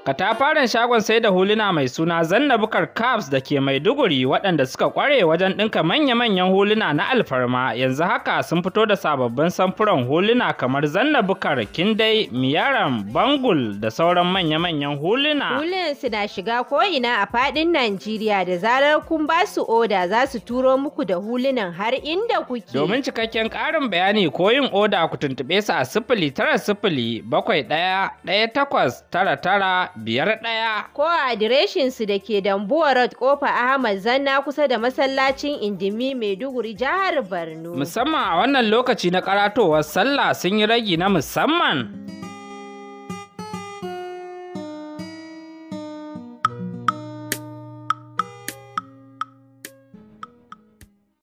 Katafaren shagon sai da huluna mai suna Zanna Bukar Caps da ke Maiduguri waɗanda suka ƙware wajen ɗinka manya-manyan huluna na alfarma yanzu haka sun fito da sababbin samfuran huluna kamar Zanna Bukar, Kindai, Miyaram, Bangul da sauran manya-manyan huluna. Hulunan su na shiga ko'ina a faɗin Najeriya da zarar kun ba su oda za su turo muku da hulunan har inda kuke. Domin cikakken ƙarin bayani ko yin oda ku tuntuɓe su a sifili tara sifili bakwai ɗaya ɗaya takwas tara tara biyar ɗaya. Ko a adireshinsu da ke Dambuwa Road Kofa Ahmad Zanna kusa da masallacin Indimi Maiduguri jihar Borno. Musamman a wannan lokaci na karatowar sallah sun yi ragi na musamman.